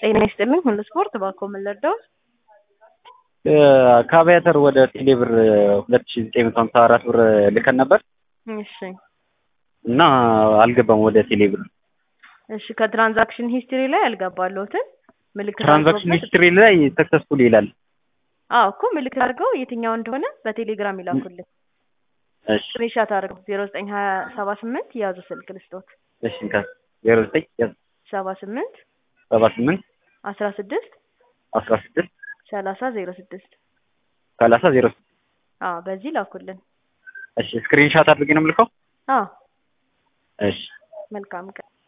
ጤና ይስጥልኝ ሁሉ ስፖርት ባኮ ምን ልርዳዎት? ከአቪያተር ወደ ቴሌብር ሁለት ሺ ዘጠኝ መቶ ሀምሳ አራት ብር ልከን ነበር እሺ እና አልገባም ወደ ቴሌብር። እሺ ከትራንዛክሽን ሂስትሪ ላይ አልገባለሁትን ምልክት ትራንዛክሽን አድርገውበት- ሂስትሪ ላይ ሰክሰስፉል ይላል። አዎ እኮ ምልክት አድርገው የትኛው እንደሆነ በቴሌግራም ይላኩልን። እሺ ስክሪንሻት አድርገው ዜሮ ዘጠኝ ሀያ ሰባ ስምንት ያዙ ስልክ ልስጦት እሺ እንካ ዜሮ ዘጠኝ ሰባ ስምንት ሰባ ስምንት አስራ ስድስት አስራ ስድስት ሰላሳ ዜሮ ስድስት ሰላሳ ዜሮ ስድስት አዎ በዚህ ላኩልን። እሺ ስክሪንሻት አድርጌ ነው የምልከው። አዎ እሺ መልካም ቀን